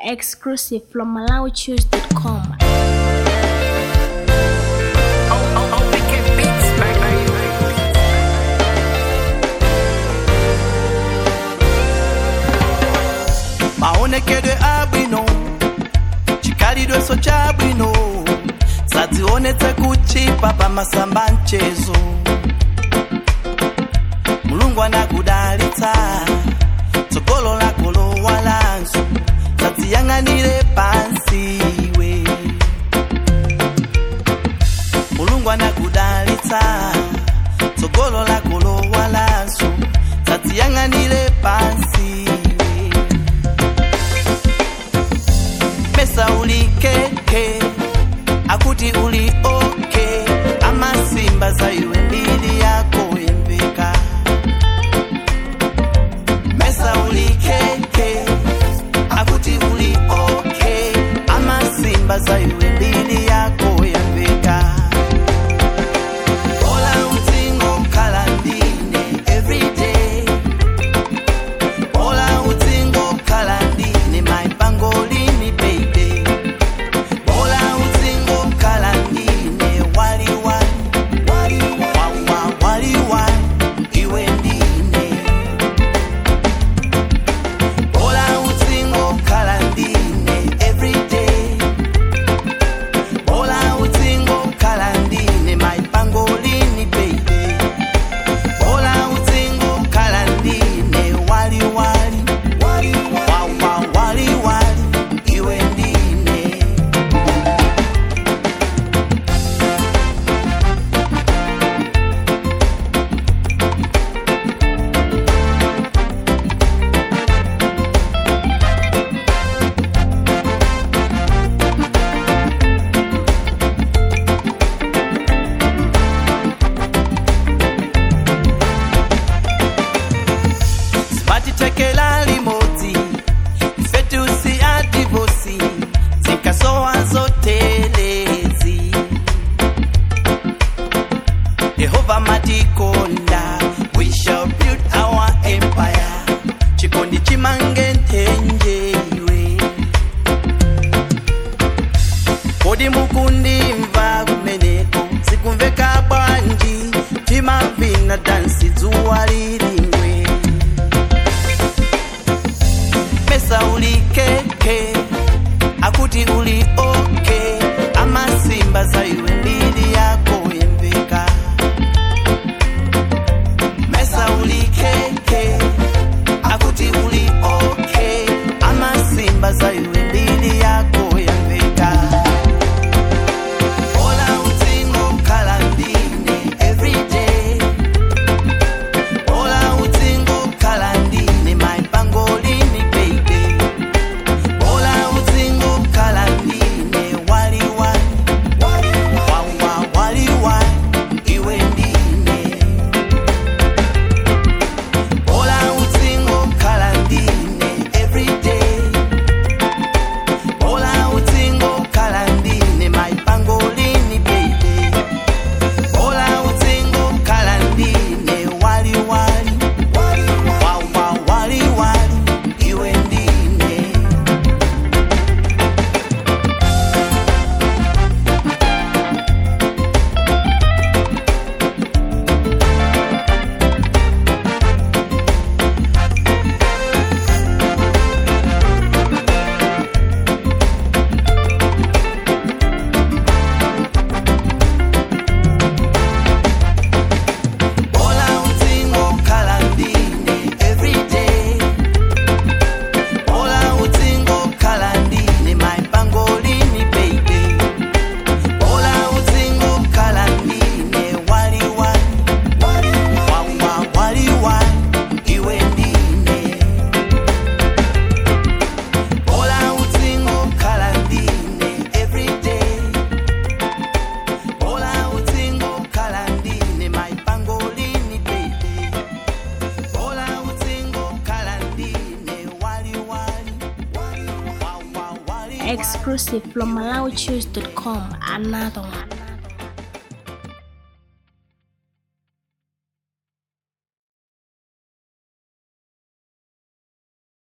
Exclusive from MalawiChoose.com. maonekedwe abwino chikhalidweso chabwino sadzionetse kuchipa pamasamba mchezo mulungu anakudalitsa tsogolo lako lowalanso sadziyang'anire pansi iwe mulungu anakudalitsa tsogolo lako lowalanso sadziyang'anire pansi iwe pesa ulikeke akuti uli oke amasimba za iwe mbili yako yembeka mesa ulikeke akuti uli oke amasimba za iwe mbili yako yembeka ola utsingo kala ndine everyday ola utsingo kala ndine maipangolini baby ola utsingo kala ndine waliwali wawa waliwali iwe ndine ola utsingo kala ndine everyday ola utsingo kala ndine maipangolini baby ola utsingo kala ndine waliwali wawa waliwali iwe ndine sipatitekela limodzi ifetusi adivosi zikasowa zotelezi yehova matikonda we shall build our empire chikondi chimange nthenje iwe kodi mukundimva kumeneko sikumveka bwanji timavina dansi dzuwa lilingwe pesa ulikeke akuti uli oke amasimba za iwe mbili yako yembeka mesa ulikeke akuti uli oke amasimba za iwe mbili yako yembeka ola utsingo kala ndine everyday ola utsingo kala ndine maipangolini baby ola utsingo kala ndine waliwali wawa waliwali iwe ndine ola utsingo kala ndine everyday ola utsingo kala ndine maipangolini baby ola utsingo kala ndine waliwali wawa waliwali iwe ndine ola utsingo kala ndine everyday ola utsingo kala ndine maipangolini baby ola utsingo kala ndine waliwali wawa waliwali iwe ndine ola utsingo kala ndine everyday ola utsingo kala ndine maipangolini baby ola utsingo kala ndine waliwali wawa waliwali Exclusive from MalawiChoose.com. Another one.